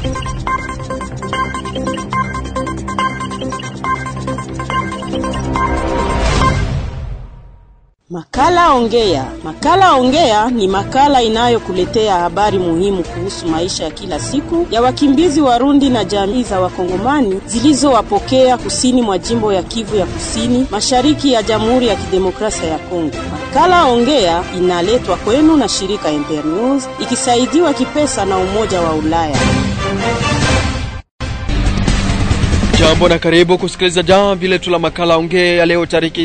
Makala Ongea. Makala Ongea ni makala inayokuletea habari muhimu kuhusu maisha ya kila siku ya wakimbizi Warundi na jamii za Wakongomani zilizowapokea kusini mwa jimbo ya Kivu ya Kusini, mashariki ya Jamhuri ya Kidemokrasia ya Kongo. Makala Ongea inaletwa kwenu na shirika Internews ikisaidiwa kipesa na Umoja wa Ulaya. Jambo na karibu kusikiliza jamvi letu la makala ongea ya leo tariki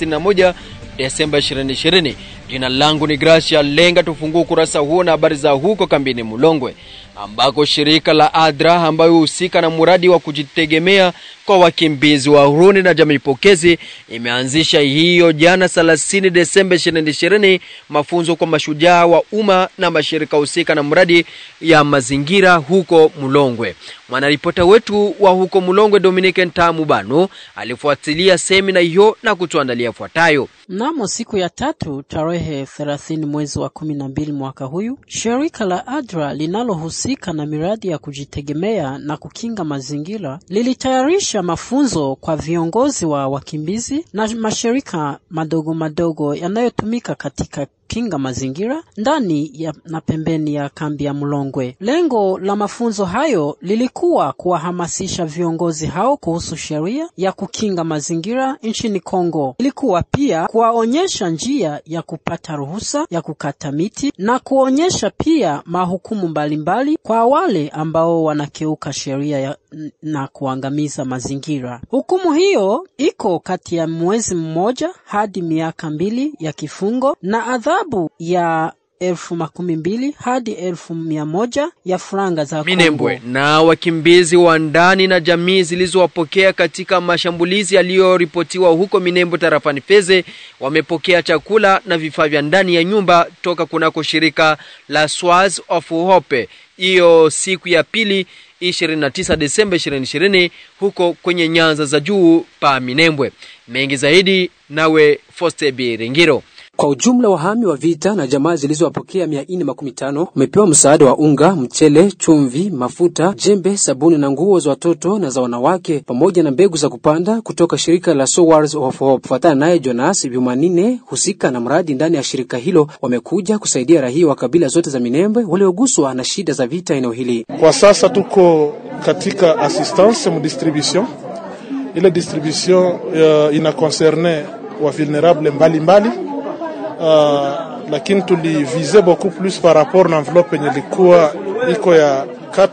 31 Desemba 2020. Jina langu ni Gracia Lenga. Tufungue ukurasa huo na habari za huko kambini Mulongwe ambako shirika la ADRA ambayo husika na mradi wa kujitegemea kwa wakimbizi wa Burundi na jamii pokezi imeanzisha hiyo jana 30 Desemba 2020 mafunzo kwa mashujaa wa umma na mashirika husika na mradi ya mazingira huko Mulongwe. Mwanaripota wetu wa huko Mulongwe Dominique Ntamu Bano alifuatilia semina hiyo na kutuandalia fuatayo. Mnamo siku ya tatu tarehe 30 mwezi wa kumi na mbili mwaka huyu, shirika la ADRA linalohusika na miradi ya kujitegemea na kukinga mazingira lilitayarisha mafunzo kwa viongozi wa wakimbizi na mashirika madogo madogo yanayotumika katika kinga mazingira ndani ya na pembeni ya kambi ya Mlongwe. Lengo la mafunzo hayo lilikuwa kuwahamasisha viongozi hao kuhusu sheria ya kukinga mazingira nchini Kongo. Ilikuwa pia kuwaonyesha njia ya kupata ruhusa ya kukata miti na kuonyesha pia mahukumu mbalimbali kwa wale ambao wanakeuka sheria ya na kuangamiza mazingira. Hukumu hiyo iko kati ya mwezi mmoja hadi miaka mbili ya kifungo na adhabu ya elfu makumi mbili hadi elfu mia moja ya franga za Minembwe na wakimbizi wa ndani na jamii zilizowapokea katika mashambulizi yaliyoripotiwa huko Minembwe tarafani Feze wamepokea chakula na vifaa vya ndani ya nyumba toka kunako shirika la Swaz of Hope hiyo siku ya pili 29 Desemba 2020 huko kwenye nyanza za juu pa Minembwe. Mengi zaidi nawe Foste Biringiro. Kwa ujumla wahami wa vita na jamaa zilizowapokea mia nne makumi tano wamepewa msaada wa unga, mchele, chumvi, mafuta, jembe, sabuni na nguo za watoto na za wanawake pamoja na mbegu za kupanda kutoka shirika la Sowars of Hope. Kufuatana naye Jonas Bimanine, husika na mradi ndani ya shirika hilo, wamekuja kusaidia raia wa kabila zote za Minembwe walioguswa na shida za vita eneo hili. Kwa sasa tuko katika assistance mu distribution, ile distribution uh, ina concerne wa vulnerable mbalimbali mbali. Uh, lakini tulivize beaucoup plus par rapport na enveloppe yenye ilikuwa iko ya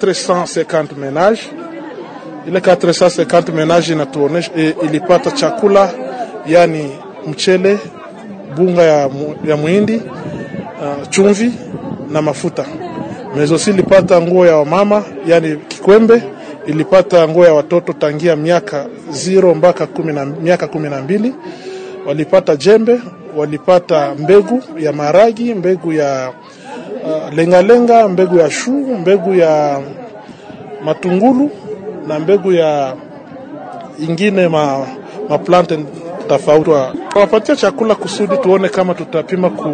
450 menage. Ile 450 menage inatuonesha e, ilipata chakula yani mchele, bunga ya, mu, ya muhindi uh, chumvi na mafuta. Mezosi ilipata nguo ya wamama yani kikwembe, ilipata nguo ya watoto tangia miaka zero mpaka kumi na, miaka kumi na mbili walipata jembe walipata mbegu ya maragi, mbegu ya uh, lengalenga, mbegu ya shu, mbegu ya matungulu na mbegu ya ingine ma, ma plante tofauti. Wapatia chakula kusudi tuone kama tutapima ku,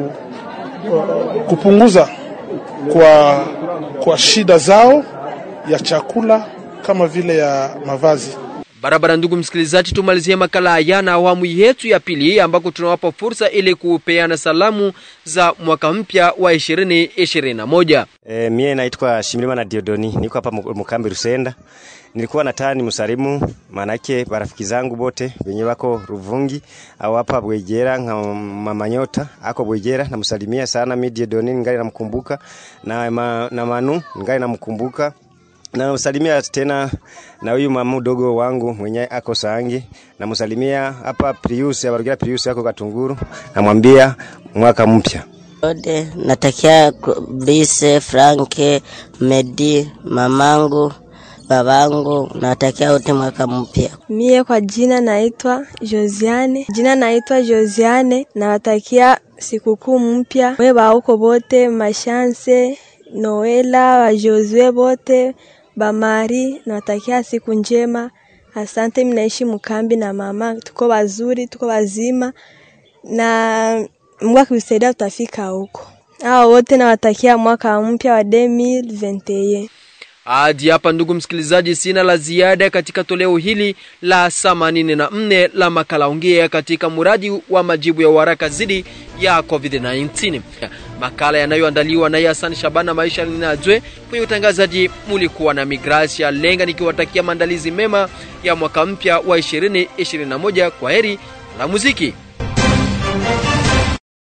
uh, kupunguza kwa, kwa shida zao ya chakula kama vile ya mavazi. Barabara, ndugu msikilizaji, tumalizie makala haya na awamu yetu ya pili, ambako tunawapa fursa ili kupeana salamu za mwaka mpya wa ishirini ishirini na moja. E, mie naitwa Shimilima na Diodoni, niko hapa Mukambi Rusenda. Nilikuwa nataka ni msalimu manake barafiki zangu bote wenye wako Ruvungi au hapa Bwegera nka mama Nyota ako Bwegera, namsalimia sana mi Diodoni, ngali namkumbuka na, ma, na Manu ngali namkumbuka namsalimia tena na huyu mama mdogo wangu mwenye ako Sangi, namsalimia hapa Prius abarugira Prius yako Katunguru, namwambia mwaka mpya ode. Natakia Brise Franke Medi mamangu babangu, natakia wote mwaka mpya. Mie kwa jina naitwa Josiane, jina naitwa Josiane, nawatakia sikukuu mpya we bauko bote, mashanse Noela wa Josue bote bamari nawatakia siku njema. Asante, mnaishi mkambi na mama, tuko wazuri, tuko wazima na Mungu akitusaidia tutafika huko. Hao wote nawatakia mwaka mpya wa 2021. Hadi hapa ndugu msikilizaji, sina la ziada katika toleo hili la 84 la makala ongea katika mradi wa majibu ya haraka zidi ya COVID-19, makala yanayoandaliwa naye Hassan Shabana Maisha Ninajwe. Kwenye utangazaji mulikuwa na Migrasia Lenga, nikiwatakia maandalizi mema ya mwaka mpya wa 2021. Kwa heri la muziki.